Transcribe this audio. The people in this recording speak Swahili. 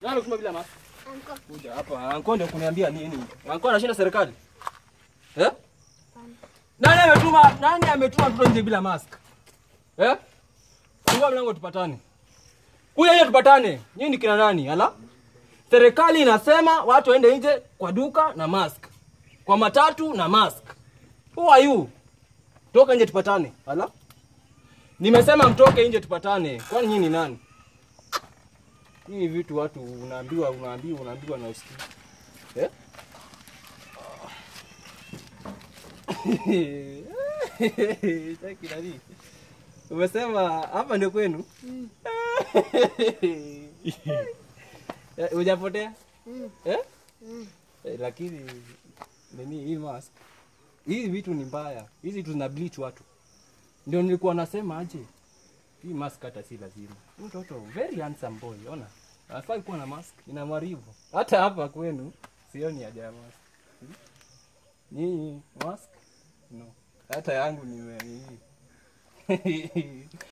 Nani kutuma bila mask? Anko. Kuja hapa. Anko ndio kuniambia nini? Anko anashinda serikali. Eh? Nani ametuma? Nani ametuma mtoto nje bila mask? Eh? Fungua mlango tupatane. Kuja nje tupatane. Nyinyi ni kina nani? Ala? Serikali inasema watu waende nje kwa duka na mask. Kwa matatu na mask. Who are you? Toka nje tupatane. Ala? Nimesema mtoke nje tupatane. Kwani nyinyi ni nani? Hii vitu watu unaambiwa unaambiwa unaambiwa na usikii. Eh? Taki nani? Umesema hapa ndio kwenu? Eh, Hujapotea? Mm. Eh? Mm. Eh, lakini nini hii mask? Hizi vitu ni mbaya. Hizi vitu zina bleach watu. Ndio nilikuwa nasema aje. Hii mask hata si lazima. Huyu Mtoto very handsome boy, ona. Anafai kuwa na mask, inamwaribu. Hata hapa kwenu sioni haja ya mask. Hmm? Nyinyi mask? No. Hata yangu nime